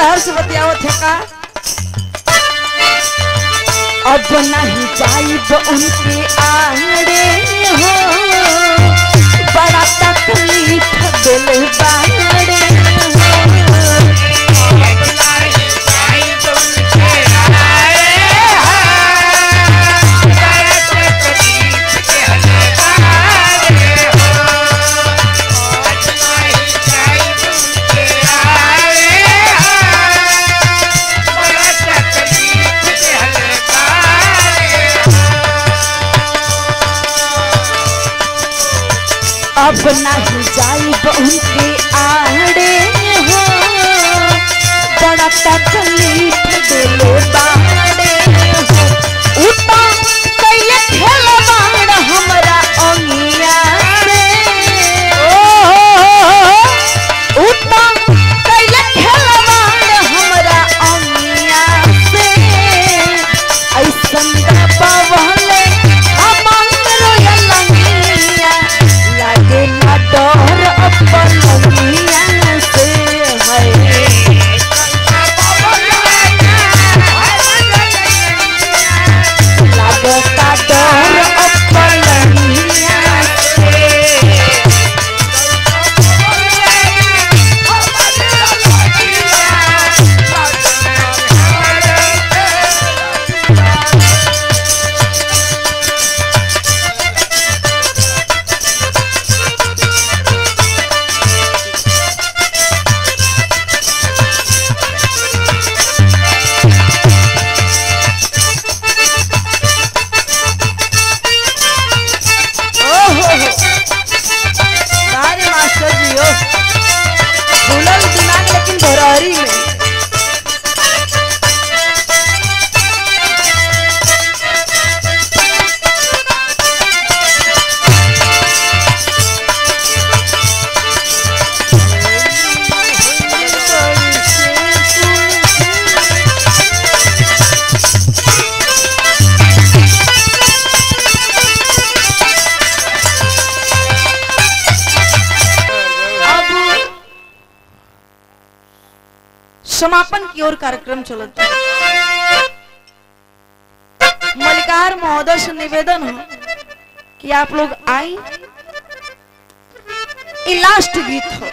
लहर से बतियावत है का अब नहीं जाइब उनके आंगड़े हो बड़ा तकलीफ दिल बांगड़े हो अब नहीं जाइब उनके आड़े हो बड़ा तकलीफ दिल बाड़े हो उता कैले खेल बाड़ हमरा अंगिया से उता कैले खेल बाड़ हमरा अंगिया से ऐसन दबावले अमन रोयल लंगिया लागे ना डर अपन लंगिया से है लागता डर अपन लंगिया से ओहो अरे मास्टर जी ओ खुलल दिमाग लेकिन भरहरी में अब समापन की ओर कार्यक्रम चलता है मलिकार महोदय से निवेदन हो कि आप लोग आई ये लास्ट गीत हो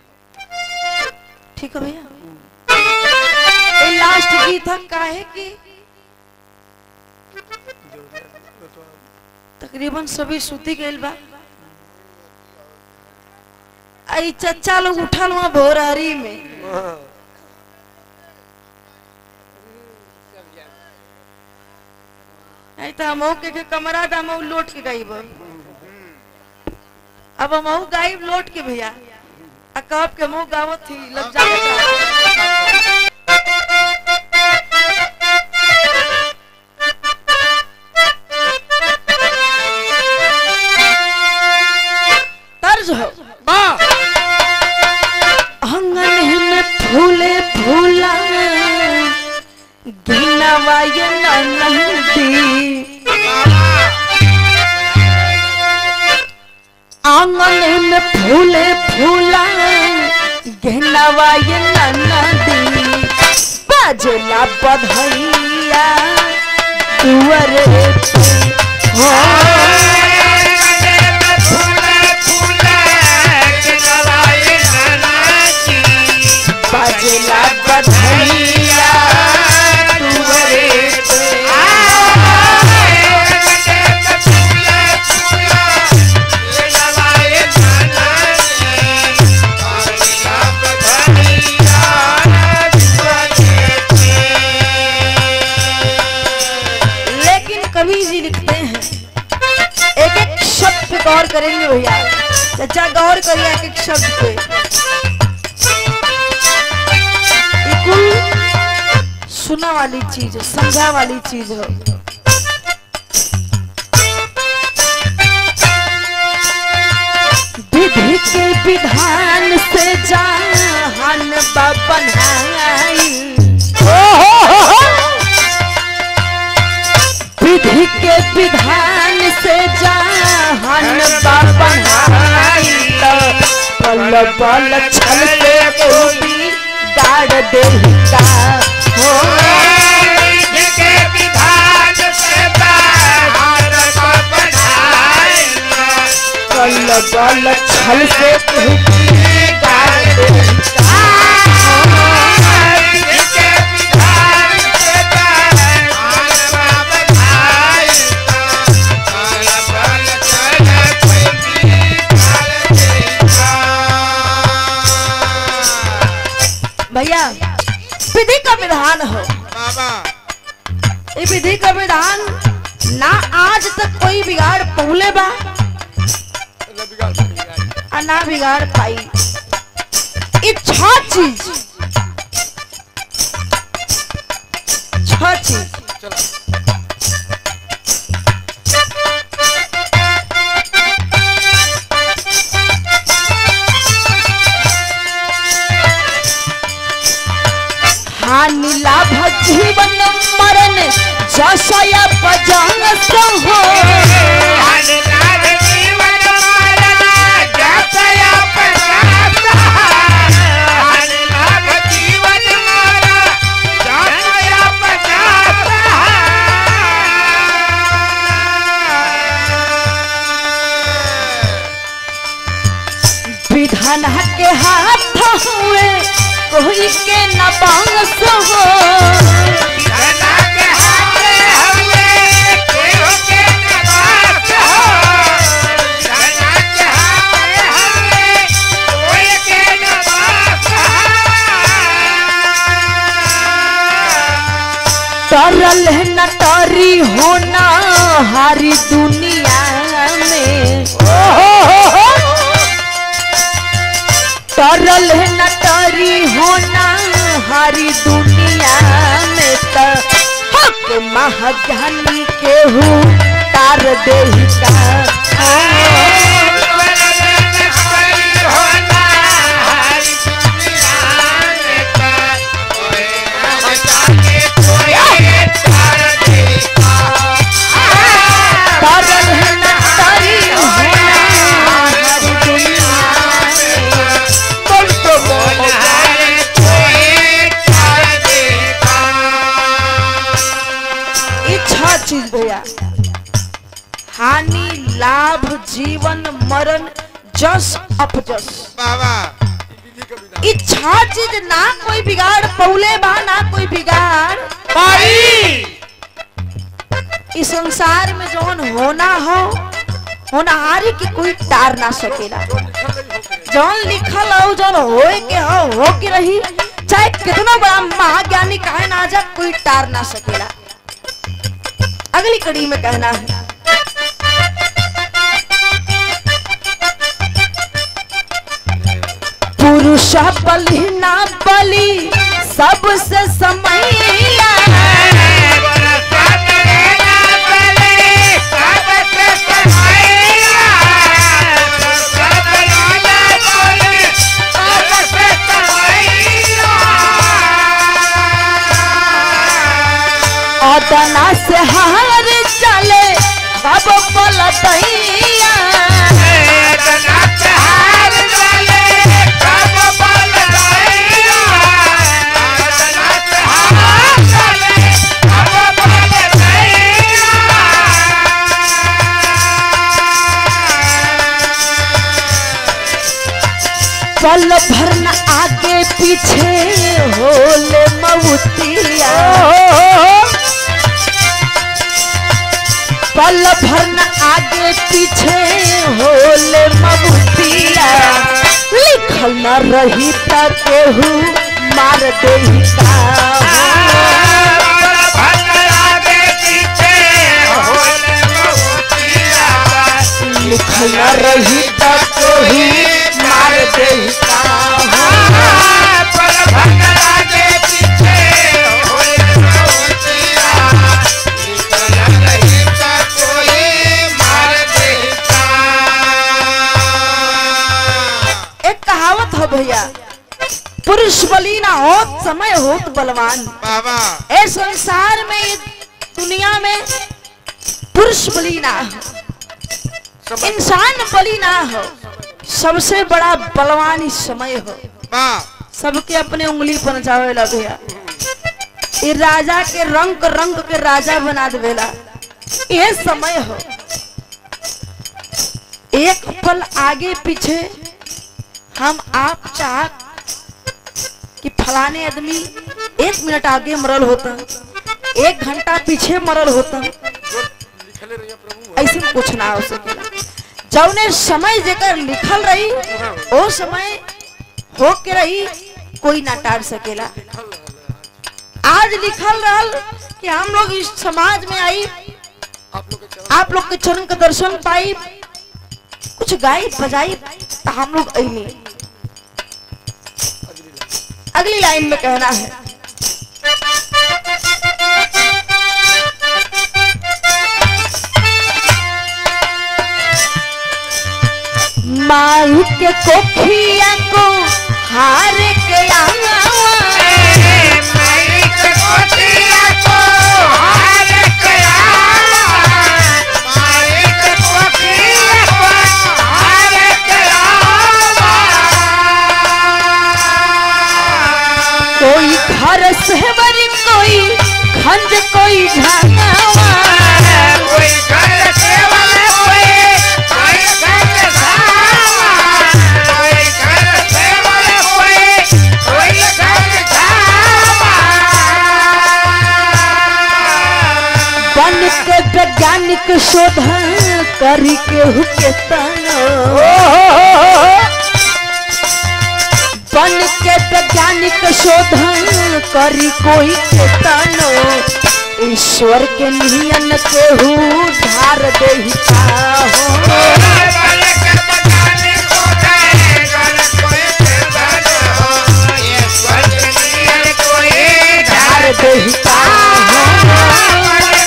ठीक है भैया ये लास्ट गीत है काहे कि तकरीबन सभी सूती गइल बा आई चच्चा लोग उठल हुआ भोरहरी में आई तो हमहू के, के कमरा था हमहू लोट के गाइब अब हमहू गाइब लोट के भैया आ कहब के हमहू गावत थी लग जावत तर्ज हो वाह आंगन में फूले फूला गिनवाय नंदी आंगन में फूले फूला गिनवाय नंदी बाजला बधैया तुअरे पे हो बाजला बधैया तुअरे पे लेकिन कवि जी लिखते हैं एक एक शब्द पे गौर करेंगे भैया चाचा गौर करिए एक एक शब्द पे ये कुल सुना वाली चीज है समझा वाली चीज है विधि के विधान से जान बनाई विधि के विधान से जहान बनाई पल पल छल से कोई बिगाड़ दे का हो के विधान से बाहर को बढ़ाए कल गल छल से तू बिगाड़ दे का के विधान से बाहर को बढ़ाए काल बल चल कोई भैया विधि का विधान हो बाबा ये विधि का विधान ना आज तक कोई बिगाड़ पहुले बा और ना बिगाड़ पाई ये छह चीज छह चीज हानि लाभ जीवन मरण जसया पजंग हो लाल जीवन मारना जसया पचासा लाल जीवन मारा जसया पचासा विधान के हाथ हुए कोई के न बांस हो धना के हाथे हवे केहू के नवास हो धना के हाथे हवे कोई के नवास तरल न टरी होना हारी दुनिया में तरल न टरी होना हारी दुनिया में त हक महाज्ञानी केहू तार देही का तरल न टरी होना हारी दुनिया में बोल तो बोल ये छह चीज भैया हानि लाभ जीवन मरण जस अपजस ये छह चीज ना कोई बिगाड़ पौले बा ना कोई बिगाड़ इस संसार में जौन होना हो होनहारी के कोई टार ना सकेला जौन लिखल हो जौन होए के हो हो के रही चाहे कितना बड़ा महाज्ञानी कहे ना जा कोई टार ना सकेला अगली कड़ी में कहना है पुरुष बलि ना बलि सबसे समैया अदना से हार चले अब पलटैया पल भरन आगे पीछे होले मऊतिया पल भरन आगे पीछे होले मऊतिया लिखल न रही त केहू मार देही का लिखल न रही त केहू मार देही का एक कहावत हो भैया पुरुष बली ना होत समय होत बलवान बाबा ए संसार में ये दुनिया में पुरुष बली ना हो इंसान बली ना हो सबसे बड़ा बलवान इस समय हो बा सबके अपने उंगली पर नचावेला भैया ये राजा के रंग रंग के राजा बना देवेला ये समय हो एक पल आगे पीछे हम आप चाह कि फलाने आदमी एक मिनट आगे मरल होता एक घंटा पीछे मरल होता लिखले रहिए प्रभु ऐसे में कुछ ना हो सकेला जौने समय जेकर लिखल रही ओ समय हो के रही कोई ना टार सकेला आज लिखल रहल कि हम लोग इस समाज में आई आप लोग के चरण आप लोग के चरण का दर्शन पाई कुछ गाई बजाई तो हम लोग अली अगली लाइन में कहना है माई के कोखिया को हार के आवा मालिक कोठिया को हार के आवा मालिक कोठिया को हार के आवा कोई घर से बरी कोई खंज कोई झागावा कोई घर केवल कोई कोई घर धावा कोई घर केवल कोई कोई घर धावा बन के वैज्ञानिक शोधन करी के हुके तनो बन के वैज्ञानिक शोधन करी कोई के तनो ईश्वर के नियन के हु धार दे हो धार दे हो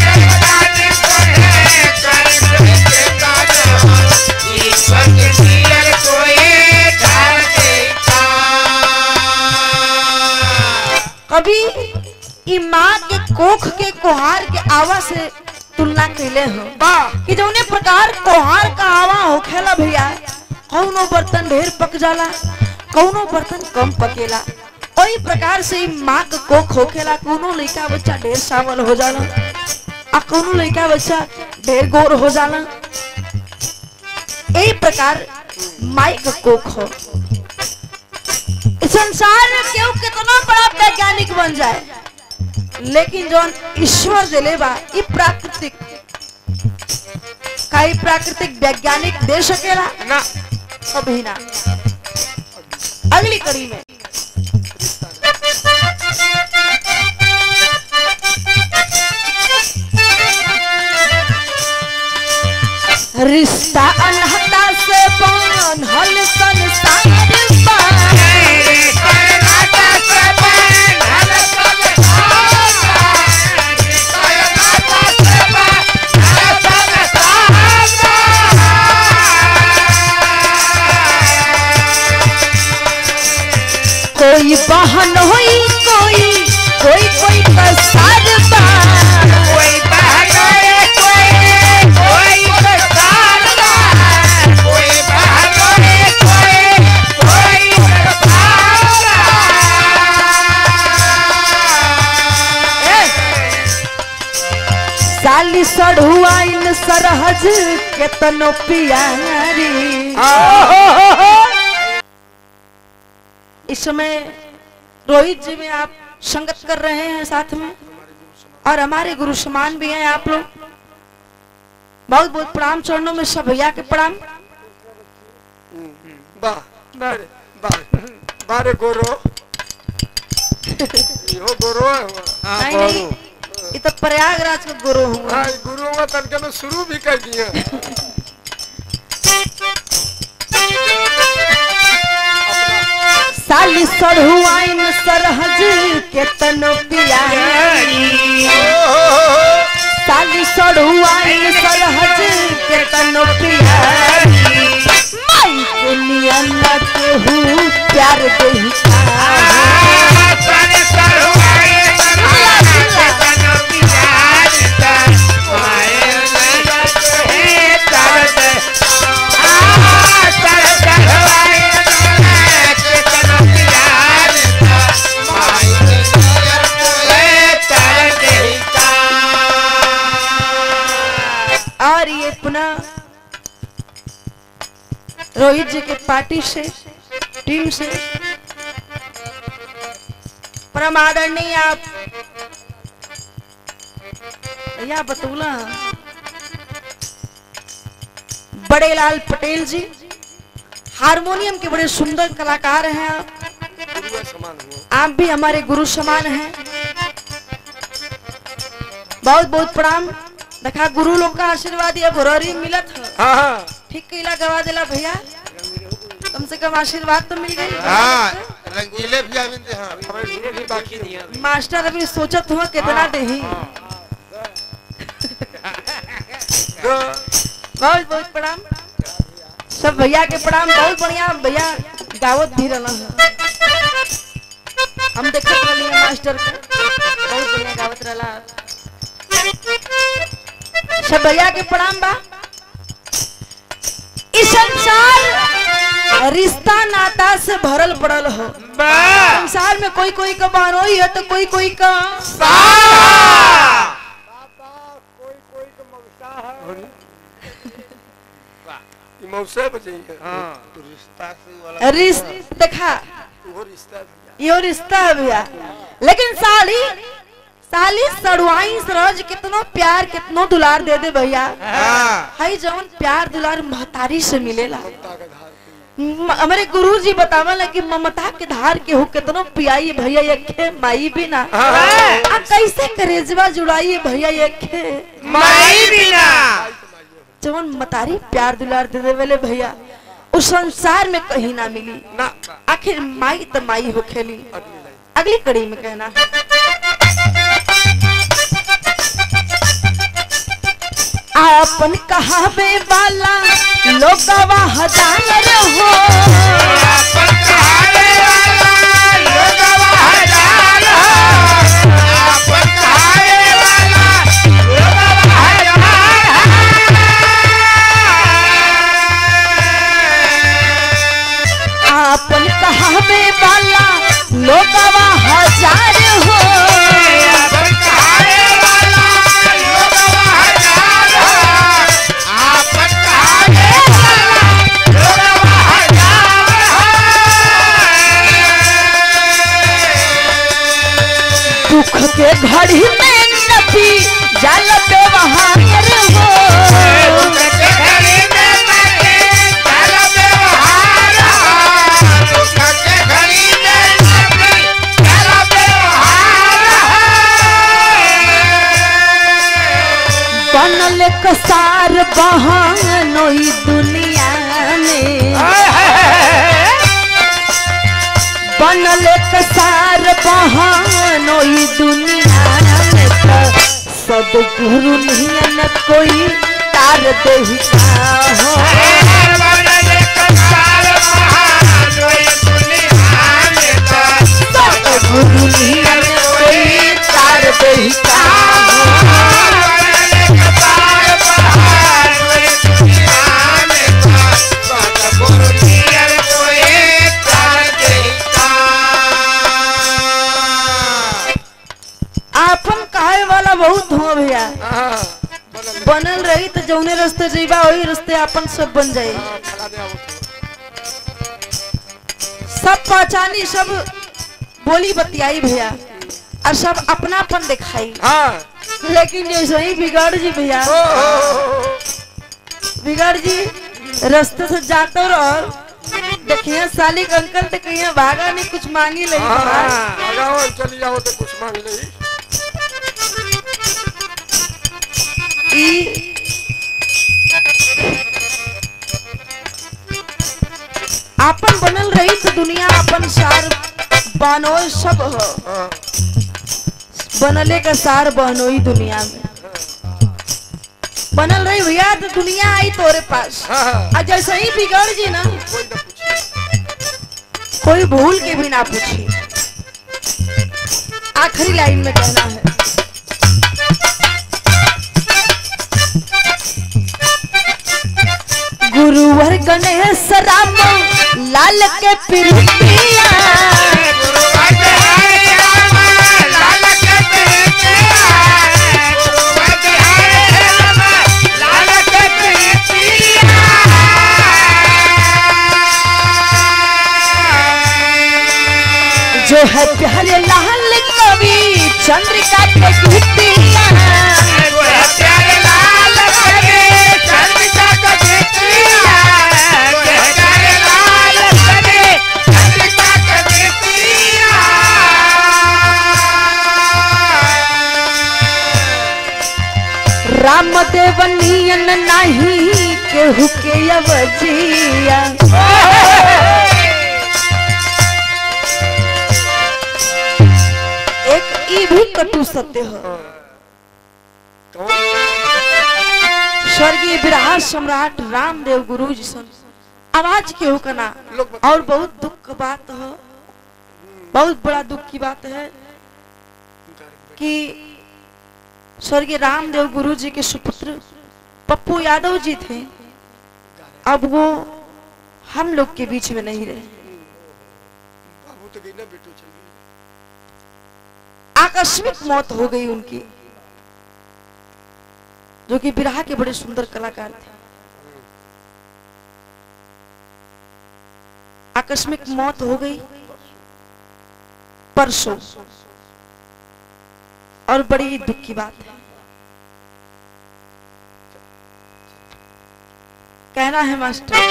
कभी ई माँ के कोख के कोहार के आवा से तुलना कैले हो कि जौने प्रकार कोहार का आवा होखेला भैया कौनो बर्तन ढेर पक जाला कौनो बर्तन कम पकेला वही प्रकार से ई माँ के कोख होखेला कौनो लइका बच्चा ढेर सावल हो जाला आ कौनो लइका बच्चा ढेर गोर हो जाला यही प्रकार माई का कोख हो इस संसार में केहू कितना बड़ा वैज्ञानिक बन जाए लेकिन जौन ईश्वर दिले बा ई प्राकृतिक का ई प्राकृतिक वैज्ञानिक दे सकेला ना कभी ना अगली कड़ी में रिश्ता अनहता से बांधल संसार बा कोई बहन होई कोई कोई कोई कसार बा साली सढ़ुआइन सरहज केतनो पियारी इस समय रोहित जी में आप संगत कर रहे हैं साथ में और हमारे गुरु समान भी हैं आप लोग बहुत बहुत प्रणाम चरणों में सब भैया के प्रणाम बारे बारे बारे गोरो इहो गोरो है हुआ नहीं नहीं ये तो प्रयागराज के गुरु हुआ हाँ गुरुओं का तनके में शुरू भी कर दिए साली सढ़ुआइन सरहज केतनो पियारी साली सढ़ुआइन सरहज केतनो पियारी माई के नियन केहू प्यार देही Ah, ये अपना रोहित जी के पार्टी से टीम से परम आदरणीय आप भैया बतूला बड़े लाल पटेल जी हारमोनियम के बड़े सुंदर कलाकार हैं आप गुरुआ समान हुआ आप भी हमारे गुरु समान हैं बहुत बहुत प्रणाम देखा गुरु लोग का आशीर्वाद ये भोररी मिलत है हाँ हाँ ठीक कैला गवा दिला भैया कम से कम आशीर्वाद तो मिल गई हाँ रंगीले भी आविंदे हाँ हमारे गुरु भी बाकी दिया मास्टर अभी सोचत हुआ कितना देही तो बहुत बहुत प्रणाम सब भैया के प्रणाम बहुत बढ़िया भैया गावत भी रहना है हम देखत रहली मास्टर के बहुत बढ़िया गावत रहला सब भैया के प्रणाम बा इस संसार रिश्ता नाता से भरल पड़ल हो संसार में कोई कोई का बारोई है तो कोई कोई का ये मौसे बचेंगे हाँ तो रिश्ता से वाला रिश्ता देखा वो रिश्ता भी यो रिश्ता है भैया लेकिन साली साली सड़वाई सरज कितनो प्यार कितनो दुलार दे दे भैया हाँ हाई जवन प्यार दुलार महतारी से मिलेला ममता का धार म- हमारे गुरु जी बतावल कि ममता के धार के हो कितनो पियाई भैया यखे माई भी ना आ कैसे करेजवा जुड़ाई भैया यखे माई बिना जवन मतारी प्यार दुलार दे दे वाले भैया उस संसार में कहीं ना मिली ना आखिर माई तो माई हो खेली अगली लाइन अगली कड़ी में कहना है आपन कहावे वाला लोगवा हजार हो आपन कहावे वाला लोगवा हजार हो दुख के घड़ी में नबी जल पे वहार हो बनल कसार बहानोई दुनिया में बनल कसार बहानोई दुनिया में त सदगुरु नियन कोई तार देही का हो सदगुरु नियन कोई तार देही का हो आपन कहे वाला बहुत हो भैया हाँ बनल बनल रही तो जौने रास्ते जइबा वही रास्ते अपन सब बन जाए हाँ फला दे आओ सब पहचानी सब बोली बतियाई भैया और सब अपनापन दिखाई हाँ लेकिन जैसे ही बिगड़ जी भैया ओ हो हो, हो बिगड़ जी रास्ते से जाते रहो देखिए साली के अंकल तो कहीं भागा नहीं कुछ मांगी ले हाँ लगाओ चली जाओ तो कुछ मांग ले ई आपन बनल रही तो दुनिया अपन सार बानोय सब हो हाँ बनले का सार बहनोई दुनिया में बनल रही भैया तो दुनिया आई तोरे पास हाँ हाँ आ जैसे ही बिगड़ जी ना कोई ना पूछे कोई भूल के भी ना पूछी आखिरी लाइन में कहना है गुरुवर गणेश राम लाल के प्रिया लाल के राम देव नियन नहीं केहू के अवजिया एक ई भी कटु सत्य है कौन स्वर्गीय विराह सम्राट रामदेव गुरु जी सन आवाज केहू का ना लोग बता- और बहुत दुख की बात है बहुत बड़ा दुख की बात है कि स्वर्गीय रामदेव गुरु जी के सुपुत्र पप्पू यादव जी थे अब वो हम लोग के बीच में नहीं रहे बाबू तो गई ना बेटू चल गई आकस्मिक मौत हो गई उनकी जो कि बिरहा के बड़े सुंदर कलाकार थे आकस्मिक मौत हो गई परसों और बड़ी दुख की बात है कहना है मास्टर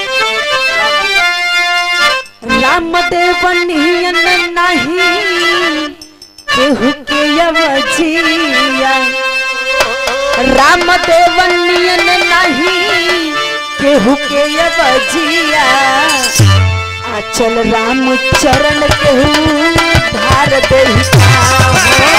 राम देवनियन नहीं केहू के अवजिया राम देवनियन नहीं केहू के अवजिया आ चल राम चरण केहू धार दे